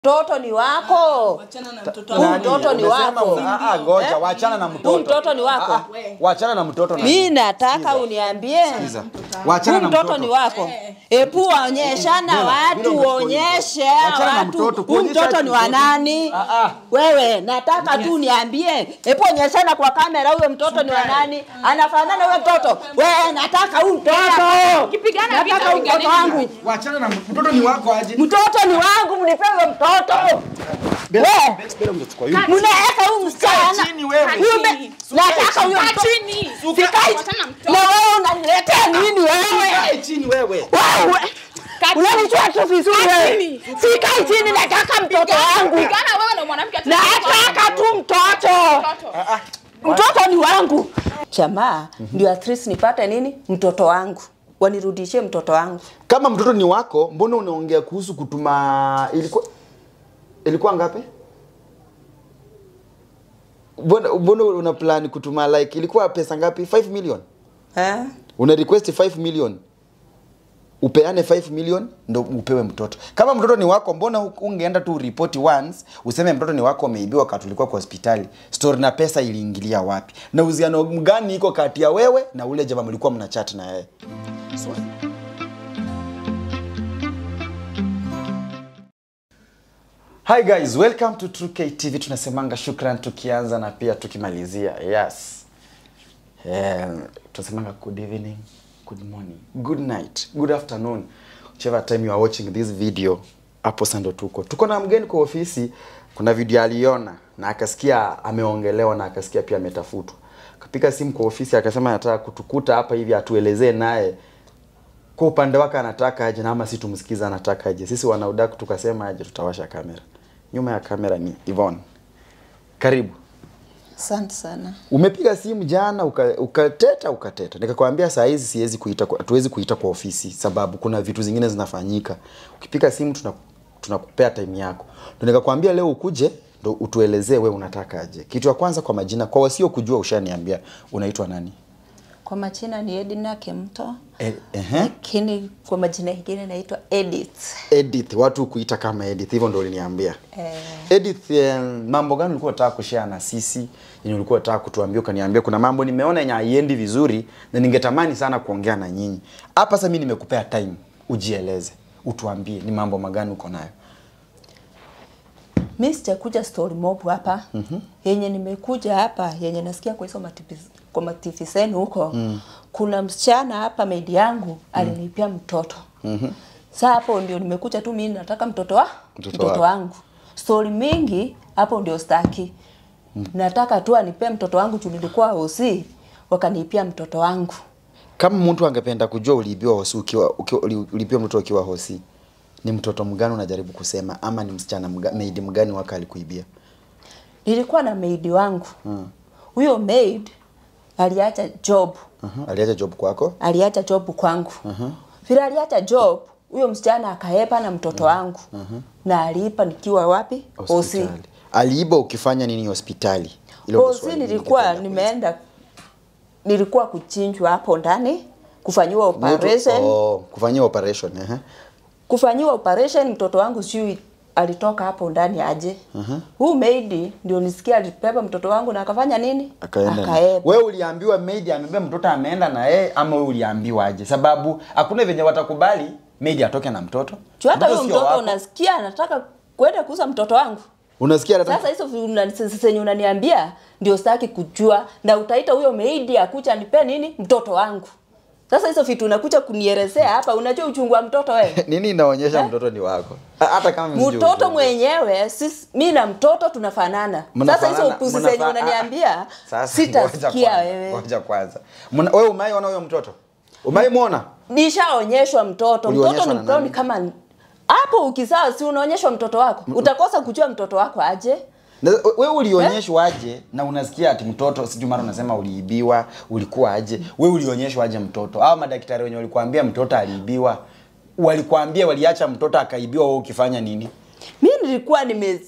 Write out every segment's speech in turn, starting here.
mtoto ni wako. Wachana na mtoto Huu wangu. mtoto ni Umesema wako. una- ah, ah, ngoja, Eh? wachana na mtoto. Huu mtoto ni wako. Ah, ah, Wachana na mtoto na Mi nataka uniambie Sikiza. Wachana huu na mtoto mtoto. ni wako. Epu onyeshana Bila- watu, bila unachukua uonyeshe Wachana na watu mtoto, huu kuonyesha mtoto ni wa mtoto. nani? Ah, ah. Wewe nataka tu uniambie, epu onyeshana kwa kamera, huyo mtoto ni wa nani? Anafanana huyo mtoto? Wewe nataka huu mtoto, Ukipigana nataka vita, huu mtoto piganeni. wangu. Wachana na mtoto ni wako aje. Mtoto ni wangu, mnipe huyo mtoto. Bela, Wewe. Bela, Bela, unachukua yule. Mnaweka huyu msichana. chini wewe. Huyu be- Nataka huyo Kaa mtoto. chini. Sikai. Wachana na mtoto. Na wewe unaniletea nini wewe? Kae chini wewe. Wewe. Kaa chini. Unanijua tu vizuri Kaa wewe. chini. Sikai chini nataka mtoto wangu. Pigana wewe na mwanamke ati- Nataka tu mtoto. Mtoto. Mtoto ni wangu. Jamaa, ndio at least nipate nini? Mtoto wangu. Wanirudishie mtoto wangu. Kama mtoto ni wako, mbona unaongea kuhusu kutuma ilikuwa ilikuwa ngapi? Mbona mbona una plan kutuma like ilikuwa pesa ngapi? 5 million. Eh? Una request 5 million. Upeane 5 million ndo upewe mtoto. Kama mtoto ni wako, mbona hu- ungeenda tu ripoti once useme mtoto ni wako ameibiwa wakati ulikuwa kwa hospitali. Story na pesa iliingilia wapi? Na uhusiano gani iko kati ya wewe na ule jamaa mlikuwa mnachat na yeye? Swali. Hi guys, welcome to True K TV. Tunasemanga shukran tukianza na pia tukimalizia. Yes. Yeah, tunasemanga good evening, good morning, good night, good afternoon. Whichever time you are watching this video, hapo sasa ndo tuko. Tuko na mgeni kwa ofisi, kuna video aliona na akasikia ameongelewa na akasikia pia ametafutwa. Kapiga simu kwa ofisi akasema anataka kutukuta hapa hivi atuelezee naye kwa upande wake anataka aje na ama si tumsikiza anataka aje. Sisi wanaudaku tukasema aje tutawasha kamera. Nyuma ya kamera ni Yvonne. Karibu. Asante sana. Umepiga simu jana uka- ukateta ukateta, nikakwambia saa hizi siwezi kuita, kwa- hatuwezi kuita kwa ofisi sababu kuna vitu zingine zinafanyika. Ukipiga simu tuna tunakupea time yako, ndio nikakwambia leo ukuje ndo utuelezee we unataka aje. Kitu ya kwanza kwa majina, kwa wasio kujua, ushaniambia unaitwa nani? Kwa majina ni Edina Kemto. E, ehe. Lakini kwa majina mengine naitwa Edith. Edith, watu kuita kama Edith, hivyo ndio uliniambia. Eh. Edith, eh, mambo gani ulikuwa unataka kushare na sisi? Yenye ulikuwa unataka kutuambia ukaniambia kuna mambo nimeona yenye haiendi vizuri na ningetamani sana kuongea na nyinyi. Hapa sasa mimi nimekupea time ujieleze, utuambie ni mambo magani uko nayo. Mi sijakuja story mob hapa mm-hmm. yenye nimekuja hapa yenye nasikia kwa hizo mativi kwa mativi zenu huko mm. kuna msichana hapa maidi yangu alinipia mtoto mm-hmm. Saa hapo ndio nimekuja tu mimi nataka mtoto wa Mtoto mtoto, wako. wangu. Story mingi hapo ndio staki. Mm. Nataka tu anipe mtoto wangu juu nilikuwa hosi wakanipia mtoto wangu. Kama mtu angependa kujua uliibiwa hosi ukiwa, ukiwa uli- uliibiwa mtoto ukiwa hosi, ni mtoto mgani unajaribu kusema ama ni msichana mga, maid mgani waka alikuibia? Nilikuwa na maid wangu. Huyo maid aliacha job. Uh-huh. Aliacha job kwako? aliacha job kwangu vile aliacha job huyo msichana akaepa na mtoto wangu na aliipa nikiwa wapi hosi Hospitali. Aliiba ukifanya nini hospitali? Hilo ndo hosi swali nilikuwa ningependa kuuliza. nimeenda nilikuwa kuchinjwa hapo ndani kufanyiwa operation Oh, kufanyia operation eh. kufanyiwa operation mtoto wangu sijui alitoka hapo ndani aje huu maid ndio nisikia alipepa mtoto wangu na akafanya nini Akaenda. akaepa Wewe uliambiwa maid amebeba mtoto ameenda na yeye ama wewe uliambiwa aje? Sababu hakuna venye watakubali maid atoke na mtoto. juu hata huyo sio mtoto wako. unasikia anataka kwenda kuuza mtoto wangu Unasikia hata Sasa hizo vi- una- s- zenye unaniambia ndio sitaki kujua, na utaita huyo meidi akuja nipe nini mtoto wangu. Sasa hizo vitu unakuja kunielezea hapa, unajua uchungu wa mtoto wewe? nini inaonyesha mtoto ni wako? Ha- Hata kama msijui mtoto ujue. mwenyewe sisi, mi na mtoto tunafanana. Sasa hizo Mnafanana- upuzi zenye mnafa- unaniambia Ah, sasa ngoja sitasikia kwanza, wewe. Ngoja kwanza. Mna- Wewe umaiona huyo mtoto? Umaimuona? Nishaonyeshwa mtoto, Ulionyeshwa mtoto na ni brown nani? kama hapo. Ukizaa si unaonyeshwa mtoto wako, utakosa kujua mtoto wako aje? Na wewe ulionyeshwa aje na unasikia ati mtoto sijui mara unasema uliibiwa, ulikuwa aje? Wewe ulionyeshwa aje mtoto? Hao madaktari wenye walikuambia mtoto aliibiwa, walikwambia waliacha mtoto akaibiwa, wewe ukifanya nini? mi nilikuwa nime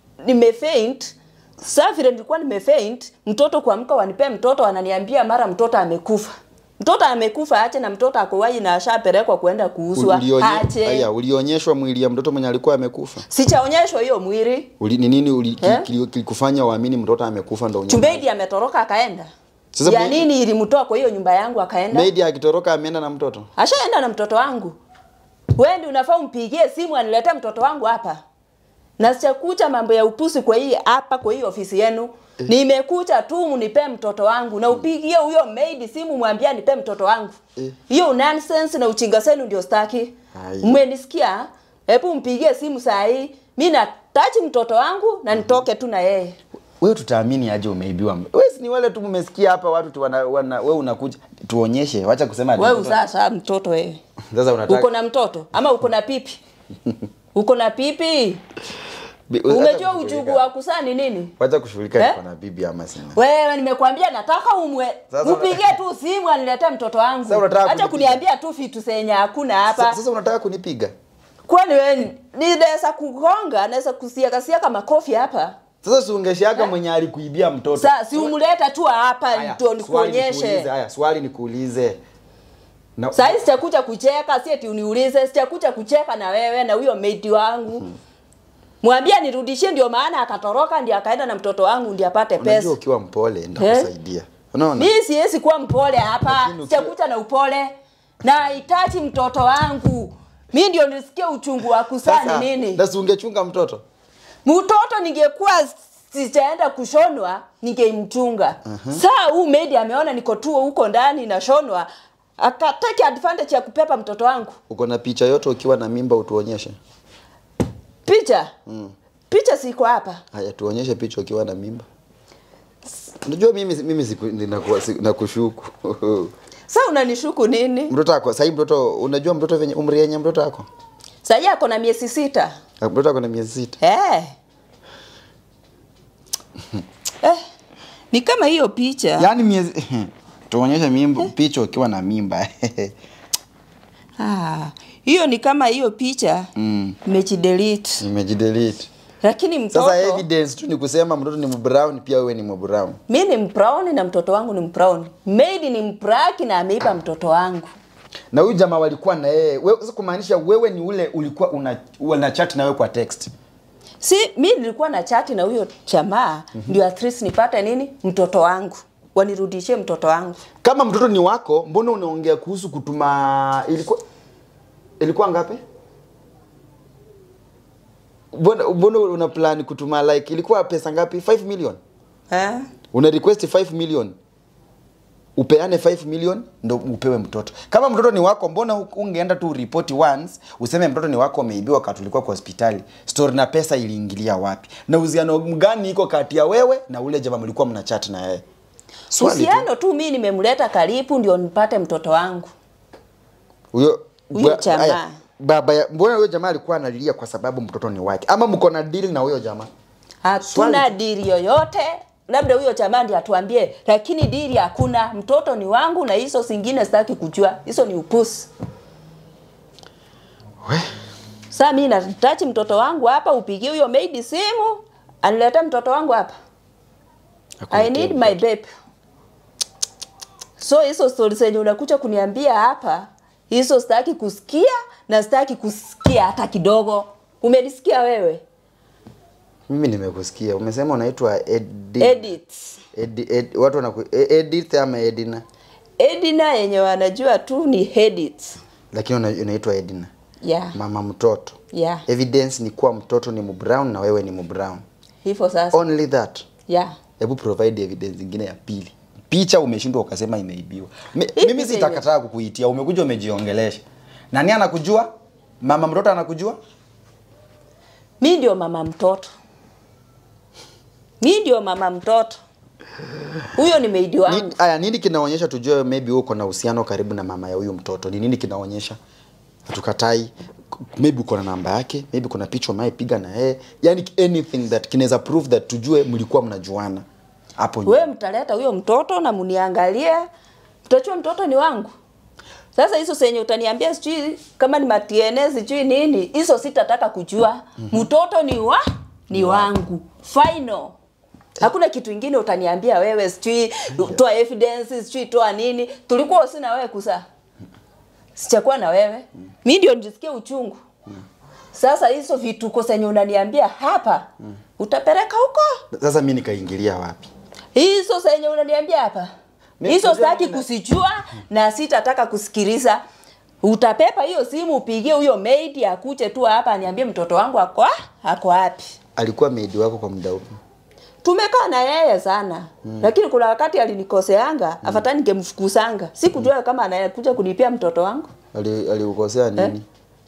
nimefaint saa vile nilikuwa nimefaint mtoto kuamka wanipee mtoto wananiambia mara mtoto amekufa Mtoto amekufa ache na mtoto akowai na ashapelekwa kuenda kuuzwa Ulionye- ache. Aya, ulionyeshwa mwili ya mtoto mwenye alikuwa amekufa Sichaonyeshwa hiyo mwili. Uli, ni nini uli, Eh? kili- kilikufanya uamini mtoto amekufa ndo unyamaze? Chumbeidi ametoroka akaenda. Sasa ya maid- nini ilimtoa kwa hiyo nyumba yangu akaenda? Maid akitoroka ameenda na mtoto Ashaenda na mtoto wangu. Wewe ndio unafaa umpigie simu aniletee mtoto wangu hapa. Na sichakuja mambo ya upusi kwa hii hapa kwa hii ofisi yenu. Nimekuja tu mnipe mtoto wangu na upigie huyo maid simu mwambie nipe mtoto wangu. Eh. Hiyo nonsense na uchinga senu ndio staki. Ai. Mmenisikia? Hebu mpigie simu saa hii. Mimi natachi mtoto wangu na nitoke tu na yeye. wewe tutaamini aje umeibiwa wewe si ni wale tu mmesikia hapa watu tu wana, wana wewe unakuja tuonyeshe wacha kusema ati Wewe mtoto- sasa mtoto wewe. sasa unataka Uko na mtoto ama uko na pipi? Uko na pipi? Bi- wacha Umejua kushughulika. ujugu wa kusaa ni nini? wacha kushughulika Eh? niko na bibi ama sina Wewe nimekwambia nataka umwe. Sasa- Upigie tu simu aniletee mtoto wangu. Sasa unataka Acha kunipiga? kuniambia tu vitu zenye hakuna Sa- hapa. sasa unataka kunipiga Kwani wewe ni naweza kugonga, naweza kusiaka siaka makofi hapa. sasa si ungeshaga mwenye alikuibia mtoto Sasa si umleta tu hapa Haya, ndio swali nikuulize, nikuonyeshe. haya swali nikuulize na Sasa hizi sitakuja kucheka, si eti uniulize, sitakuja kucheka na wewe na huyo maid wangu. Mwambie nirudishie ndio maana akatoroka ndio akaenda na mtoto wangu ndio apate pesa. unajua ukiwa mpole nitakusaidia unaona Mimi siwezi kuwa mpole hapa, Lakini ukiwa- sijakuja na upole. Nahitaji mtoto wangu. Mimi ndio nisikie uchungu wa kusaa sasa ni nini. na si ungechunga mtoto Mtoto ningekuwa sijaenda kushonwa, ningemchunga. Saa huu maid ameona niko tu huko ndani nashonwa, akatake advantage ya kupepa mtoto wangu. uko na picha yote ukiwa na mimba utuonyeshe Picha? Picha siko hapa. haya tuonyeshe picha ukiwa na mimba unajua mimi mimi siku- ninakuwa- si- nakushuku Sasa unanishuku nini? mtoto ako sahii mtoto unajua mtoto venye umri yenye mtoto ako Sasa ako na miezi sita. mtoto ako na miezi sita Eh. eh. Ni kama hiyo picha. yaani miezi tuonyeshe mimba picha ukiwa na mimba Ah, hiyo ni kama hiyo picha Mm. nimejidelete. nimejidelete Lakini mtoto sasa evidence tu ni kusema mtoto ni mbrown pia wewe ni mbrown mi ni mbrown na mtoto wangu ni mbrown. Maid ni mbraki na ameiba mtoto wangu. na huyu jamaa walikuwa na yeye wewe sasa kumaanisha wewe ni ule ulikuwa una, una chat na wewe kwa text Si mi nilikuwa na chati na huyo jamaa ndio at least nipate nini mtoto wangu. Wanirudishie mtoto wangu. kama mtoto ni wako mbona unaongea kuhusu kutuma ilikuwa ilikuwa ngapi mbona mbona una plan kutuma like ilikuwa pesa ngapi 5 million Eh? una request 5 million upeane 5 million ndo upewe mtoto kama mtoto ni wako mbona hu- ungeenda tu ripoti once useme mtoto ni wako ameibiwa wakati ulikuwa kwa hospitali story na pesa iliingilia wapi na uhusiano gani iko kati ya wewe na ule jamaa mlikuwa mna chat na yeye Swali tu. Uhusiano tu mi nimemleta karibu ndio nipate mtoto wangu. huyo Huyo ba- jamaa. aya, baba ya, mbona huyo jamaa alikuwa analilia kwa sababu mtoto ni wake ama mko na deal na huyo jamaa Hatuna Swali. dili yoyote, labda huyo jamaa ndiye atuambie, lakini dili hakuna. Mtoto ni wangu na hizo zingine sitaki kujua, hizo ni upusi. We. Sasa mimi nahitaji mtoto wangu hapa, upigie huyo maid simu anilete mtoto wangu hapa. I need my babe. So hizo stori zenye unakuja kuniambia hapa, hizo sitaki kusikia na sitaki kusikia hata kidogo. Umenisikia wewe? mimi nimekusikia umesema unaitwa Edi, Edit. Edi, Ed, watu wanaku E- Edith ama Edina Edina yenye wanajua tu ni edit. lakini una- unaitwa Edina Yeah. mama mtoto Yeah. evidence ni kuwa mtoto ni mbrown na wewe ni mbrown Hivyo sasa. only that Yeah. hebu provide evidence ingine ya pili picha umeshindwa ukasema imeibiwa Me, Hii mimi picha sitakataa kukuitia umekuja umejiongelesha nani anakujua mama mtoto anakujua Mi ndio mama mtoto. Mi ndio mama mtoto. Huyo ni maidi wangu. Ni- aya nini kinaonyesha tujue maybe uko na uhusiano karibu na mama ya huyu mtoto ni nini kinaonyesha hatukatai K- maybe uko na namba yake maybe kuna picha unayepiga na yeye yani anything that kinaweza prove that tujue mlikuwa mnajuana hapo nyuma. Wewe mtaleta huyo mtoto na muniangalie. Mtajua mtoto ni wangu. Sasa hizo senye utaniambia sijui kama ni matiene sijui nini, hizo sitataka kujua. Mtoto ni wa ni wangu. Final. Hakuna kitu ingine utaniambia wewe, sijui toa evidence, sijui toa nini. Tulikuwa sina wewe kusaa, sichakuwa na wewe, mi ndio nisikie uchungu. Sasa hizo vituko zenye unaniambia hapa utapeleka huko Sasa mimi nikaingilia wapi? hizo zenye unaniambia hapa Mimi hizo najua sitaki mimi na- kusijua na sitataka kusikiliza. Utapepa hiyo simu upigie huyo maid akuje tu hapa aniambie mtoto wangu ako ako wapi. Alikuwa maid wako kwa muda upi? Tumekaa na yeye sana mm. Lakini kuna wakati alinikoseanga mm. Afadhali ningemfukuzanga. Sikujua kama anakuja kunipia mtoto wangu. Ali alikukosea nini?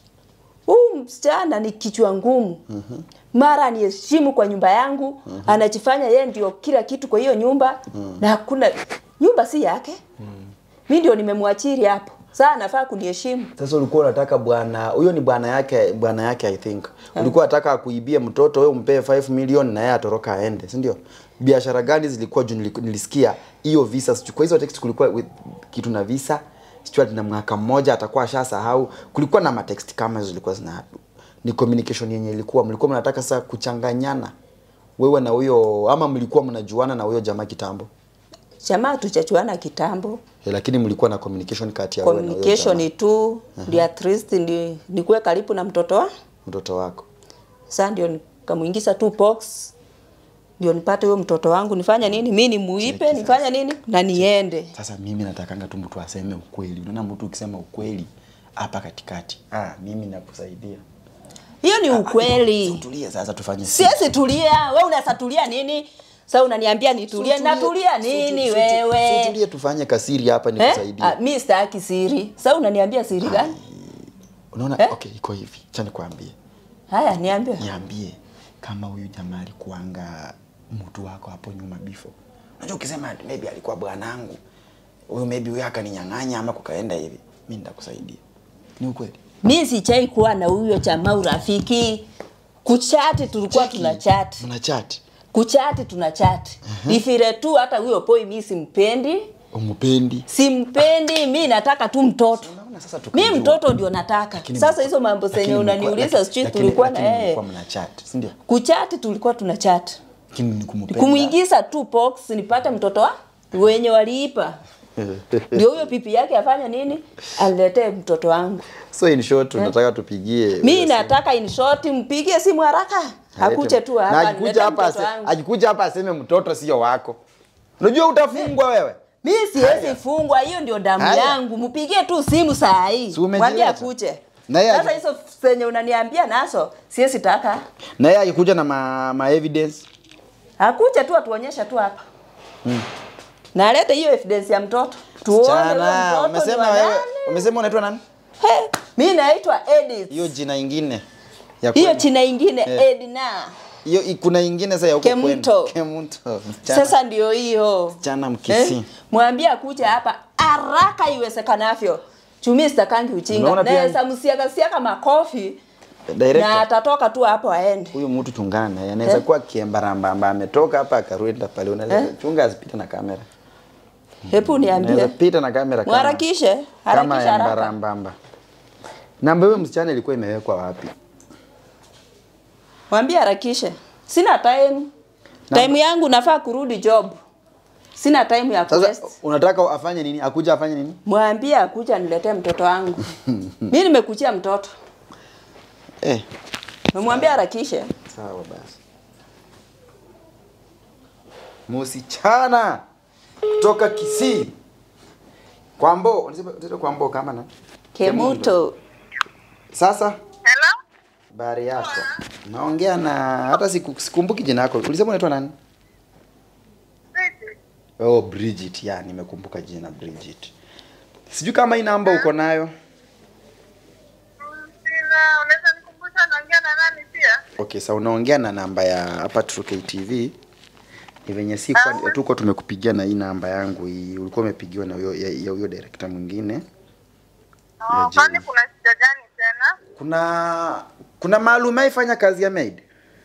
Huyu msichana ni kichwa ngumu. mm Mara aniheshimu kwa nyumba yangu, anajifanya yeye ndio kila kitu kwa hiyo nyumba na hakuna nyumba si yake. Mimi ndio nimemwachiri hapo. Sasa anafaa kuniheshimu. Sasa ulikuwa unataka bwana huyo ni bwana yake bwana yake I think. Ulikuwa unataka akuibie mtoto wewe umpee 5 million na yeye atoroka aende, si ndio? Biashara gani zilikuwa juu niliku- nilisikia hiyo visa sijui kwa hizo text kulikuwa with, kitu na visa sijui ati na mwaka mmoja atakuwa ashasahau. Kulikuwa na matext kama hizo zilikuwa zina ni communication yenye ilikuwa mlikuwa mnataka sasa kuchanganyana wewe na huyo ama mlikuwa mnajuana na huyo jamaa kitambo? Jamaa tuchachuana kitambo. Eh, lakini mlikuwa na communication kati ya wewe na huyo jamaa, Communication tu ndio at least ndi nikuwe karibu na mtoto wa. mtoto wako. Sasa ndio nikamuingiza tu box. Ndio nipate huyo mtoto wangu nifanye nini? Mimi nimuipe Cheki nifanye nini? Na niende. Sasa mimi natakanga tu mtu aseme ukweli. Unaona mtu ukisema ukweli hapa katikati, ah, mimi nakusaidia. Hiyo ni ukweli. Tulie sasa tufanye si- Siwezi tulia. Wewe unaweza tulia nini? Sasa unaniambia nitulie. Tutulie- Natulia tu- nini tu- tu- wewe? Tutulie tufanye kasiri hapa Eh? nikusaidie. Ah, mimi sitaki siri. Sasa unaniambia siri gani? Unaona? eh? Okay, iko hivi. Acha nikwambie. Haya, niambie. Niambie kama huyu jamaa alikuanga mtu wako hapo nyuma before. Unajua ukisema maybe alikuwa bwanangu. Huyu maybe huyu akaninyang'anya ama kukaenda hivi. Mimi nitakusaidia. Ni ukweli. Mimi sichai kuwa na huyo jamaa urafiki. Kuchati tulikuwa Cheki, tuna chat. Mna chat. Kuchati tuna chat. Ni vile tu hata huyo boy mimi simpendi. Umupendi. Simpendi, mimi nataka tu mtoto. Unaona sasa tukijua. Mimi mtoto ndio nataka. Lakini Sasa mlikuwa- hizo mambo lakini zenye mlikuwa- unaniuliza lakini- sijui lakini- tulikuwa na lakini yeye. mlikuwa mna chat, si ndio? Kuchati tulikuwa tuna chat. Lakini ni kumpenda. Kumuingiza tu box nipate mtoto wa wenye waliipa. Ndio huyo pipi yake afanye nini? Aniletee mtoto wangu. So in short tunataka tupigie. Mimi huyo nataka in short mpigie simu haraka. simu. Akuje tu Na hapa. akikuja niletee hapa mtoto ase- wangu. akikuja hapa aseme mtoto sio wako. Unajua utafungwa wewe. Mimi Haya. siwezi fungwa, hiyo ndio damu Haya. yangu. Mpigie tu simu saa hii. Si umejileta? Mwambie akuje. Na yeye Sasa aki- hizo zenye unaniambia nazo siwezi taka. Na yeye akikuja na ma, ma evidence. Akuje tu atuonyeshe tu hapa. Na alete hiyo evidence ya mtoto. Tuone huyo Chana, mtoto ni umesema wa wewe, nani. umesema unaitwa nani? He, mimi naitwa Edith. Hiyo jina ingine. Ya Hiyo kwenu. china ingine Eh. Edna. Hiyo i- kuna ingine sasa ya huko kwenu. Kemuto. Kemuto. Msichana. Sasa ndio hiyo. Msichana mkisi. Mwambie akuje hapa haraka iwezekanavyo. Chumi sitakangi ujinga. Unaona pia- Naweza msiaga siaga makofi na Director. atatoka tu hapo aende. Huyu mtu chungana naye. Anaweza Eh? kuwa kiembarambamba ametoka hapa akarudi pale unaweza chunga asipite na kamera. Hebu niambie. Naweza pita na kamera kama- Mharakishe, kama harakisha ya haraka. mbarambamba. Namba hiyo msichana ilikuwa imewekwa wapi? Mwambie harakishe. Sina time. Time yangu nafaa kurudi job. Sina time ya Sasa kuwaste. unataka afanye nini? Akuja afanye nini? Mwambie akuja niletee mtoto wangu. Mimi nimekuchia mtoto. Eh, Mwambie harakishe. sawa basi. Msichana kutoka Kisii. Kwambo, unasema unasema Kwambo kama na Kemuto. Sasa Hello? habari yako? Naongea na hata siku, sikumbuki jina lako. Ulisema unaitwa nani? Vipi? Oh, Bridget. Ya, nimekumbuka jina Bridget. Sijui kama hii namba uko nayo. Mm, Sina, unaweza nikumbusha naongea na nani pia? Okay, sa unaongea na namba ya hapa True KTV. Ni venye si kwa tuko tumekupigia na hii namba yangu hii. Ulikuwa umepigiwa na huyo ya ya huyo director mwingine. Ya Oh, kwani Jane. kuna shida gani tena? Kuna kuna maalum aifanya kazi ya maid.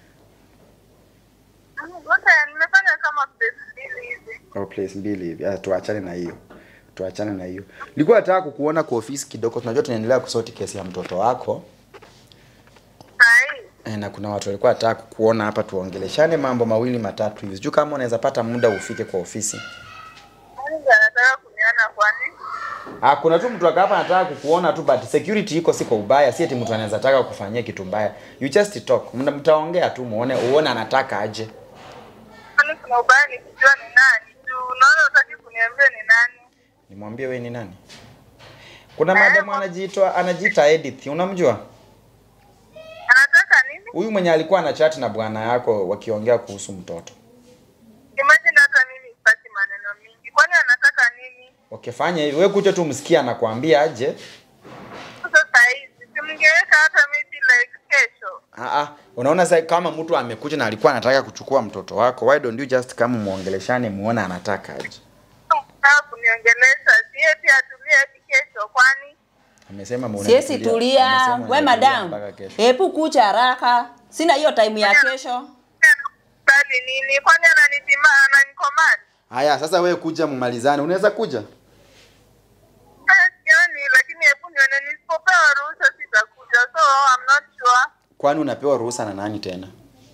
Mm, Wote nimefanya kama place mbili hivi. Oh, place mbili hivi. Ah, tuachane na hiyo. Tuachane na hiyo. Nilikuwa nataka kukuona kwa ofisi kidogo. Tunajua tunaendelea kusoti kesi ya mtoto wako. Sahi. Eh, na kuna watu walikuwa wataka kukuona hapa tuongeleshane mambo mawili matatu hivi. Sijui kama unaweza pata muda ufike kwa ofisi. Nani ndiye anataka kuniona kwani? Ah, kuna tu mtu hapa anataka kukuona tu but security iko si kwa ubaya, si eti mtu anaweza taka kufanyia kitu mbaya. You just talk. Mna- Mtaongea tu muone uone anataka aje. Kwani kuna ubaya nikijua ni nani? Juu unaona utaki kuniambia ni nani? Nimwambie wewe ni nani? Kuna madam anajiitwa anajiita Edith, unamjua? Anataka nini? Huyu mwenye alikuwa na chat na bwana yako wakiongea kuhusu mtoto. Imagine hata mimi sipati maneno mingi. Kwani anataka nini? Okay, fanya hivi. Wewe kuja tu msikia anakuambia aje. Sasa saa hizi simngeweka hata maybe like kesho. Ah ah, unaona sasa kama mtu amekuja na alikuwa anataka kuchukua mtoto wako, why don't you just kama muongeleshane muone anataka aje. Unataka kuniongelesha si eti atulie hadi kesho kwani? Amesema muone. Siesi tulia, Amesema we unatulia madam, mpaka kesho. hebu kucha haraka, sina hiyo time ya kesho. Bali nini? Kwani ananitima ananikomandi? Haya, sasa wewe kuja mumalizane. Unaweza kuja? Eh, Sioni, lakini hebu nione nisipopewa ruhusa sitakuja. So I'm not sure. Kwani unapewa ruhusa na nani tena?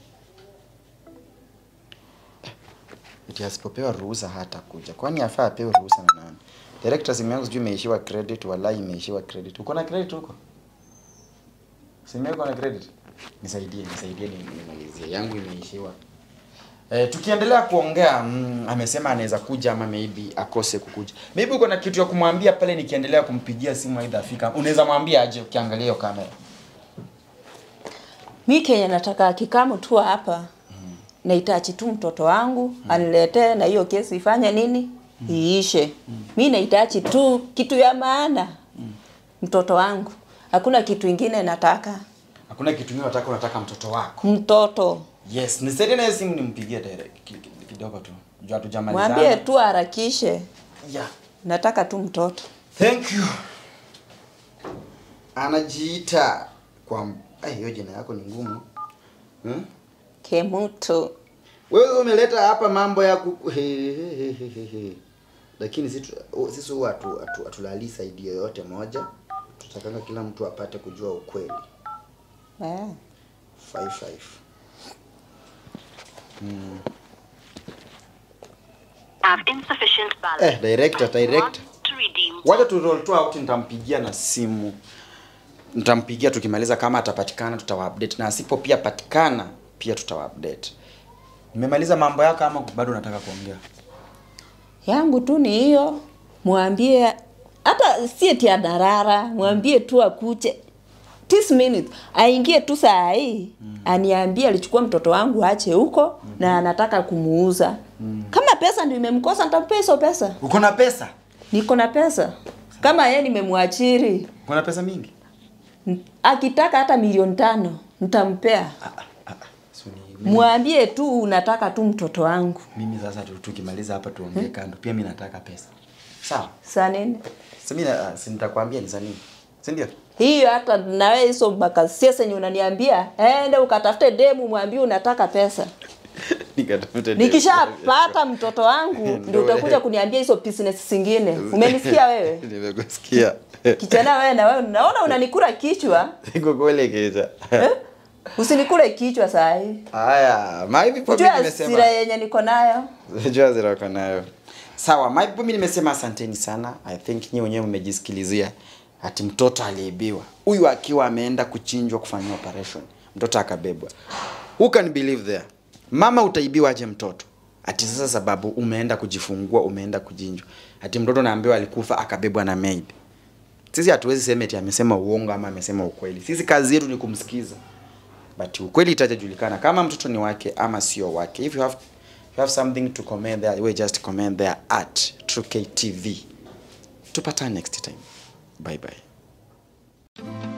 Eti asipopewa ruhusa hata kuja. Kwani afaa apewe ruhusa na nani? Director simu yangu sijui imeishiwa credit, wallahi imeishiwa credit. Uko na credit huko? Simu yako na credit? Nisaidie, nisaidie ni- nimalizie. Yangu imeishiwa. Eh, tukiendelea kuongea mm, amesema anaweza kuja ama maybe akose kukuja. Maybe uko na kitu ya kumwambia pale nikiendelea kumpigia simu aidha afika. Unaweza mwambia aje ukiangalia hiyo kamera. Mi Kenya nataka akikamu tu hapa nahitaji tu mtoto wangu aniletee na hiyo kesi ifanye nini iishe. Mi nahitaji tu kitu ya maana mtoto wangu, hakuna kitu ingine nataka. Hakuna kitu kingine unataka unataka mtoto wako. Mtoto Yes, nisaidie na hiyo simu nimpigie direct ki- ki- kidogo tu. Juu hatujamalizana. mwambie tu harakishe, Yeah. nataka tu mtoto. Thank you. Anajiita kwa eh, hiyo jina yako ni ngumu. Hmm? Kemuto Wewe umeleta hapa mambo ya ku he, he, he, he, he, he. Lakini sisi tu- sisi huwa hatu- hatu- hatulali saidi yoyote moja. Tutakanga kila mtu apate kujua ukweli. eh. 55. Have insufficient balance. Eh, director, Press director. one To redeem. Wacha tu roll tu out, nitampigia na simu. Nitampigia tukimaliza, kama atapatikana tutawa-update, na asipo pia patikana pia tutawa-update. Nimemaliza mambo yako ama bado unataka kuongea? yangu tu ni hiyo, mwambie hata si eti adarara, mwambie tu akuje this minute aingie tu saa hii aniambie alichukua mtoto wangu ache huko na anataka kumuuza. Kama pesa ndio imemkosa nitampea hizo pesa. Uko na pesa? Niko na pesa. Kama yeye nimemwachiri, Uko na pesa mingi? n- akitaka hata milioni tano nitampea. So ni mimi, Mwambie tu unataka tu mtoto wangu. mimi sasa tu- tukimaliza hapa tuongee kando. Pia mimi nataka pesa. Sawa? Saa nini? Si mimi na- si nitakwambia ni za nini. Si ndio? hiyo hata nawe hizo makasia yenye unaniambia ende ukatafute demu mwambie unataka pesa Nikatafute nikishapata mtoto wangu ndio Ndio utakuja wewe. kuniambia hizo business zingine umenisikia wewe Nimekusikia. kijana wewe na wewe naona unanikula kichwa Siko kuelekeza. eh? usinikule kichwa saa hii Haya, my people mimi jua nimesema. sira yenye niko nayo Jua ziroko nayo. Sawa, my people mimi nimesema asanteni sana. I think nyinyi wenyewe mmejisikilizia ati mtoto aliibiwa. Huyu akiwa ameenda kuchinjwa kufanyia operation. Mtoto akabebwa. Who can believe there? Mama utaibiwa aje mtoto? Ati sasa sababu umeenda kujifungua, umeenda kujinjwa. Ati mtoto naambiwa alikufa akabebwa na maid. Sisi hatuwezi sema eti amesema uongo ama amesema ukweli. Sisi kazi yetu ni kumsikiza. But ukweli itajulikana kama mtoto ni wake ama sio wake. If you have you have something to comment there, we just comment there at True KTV. Tupatane next time. Bye bye.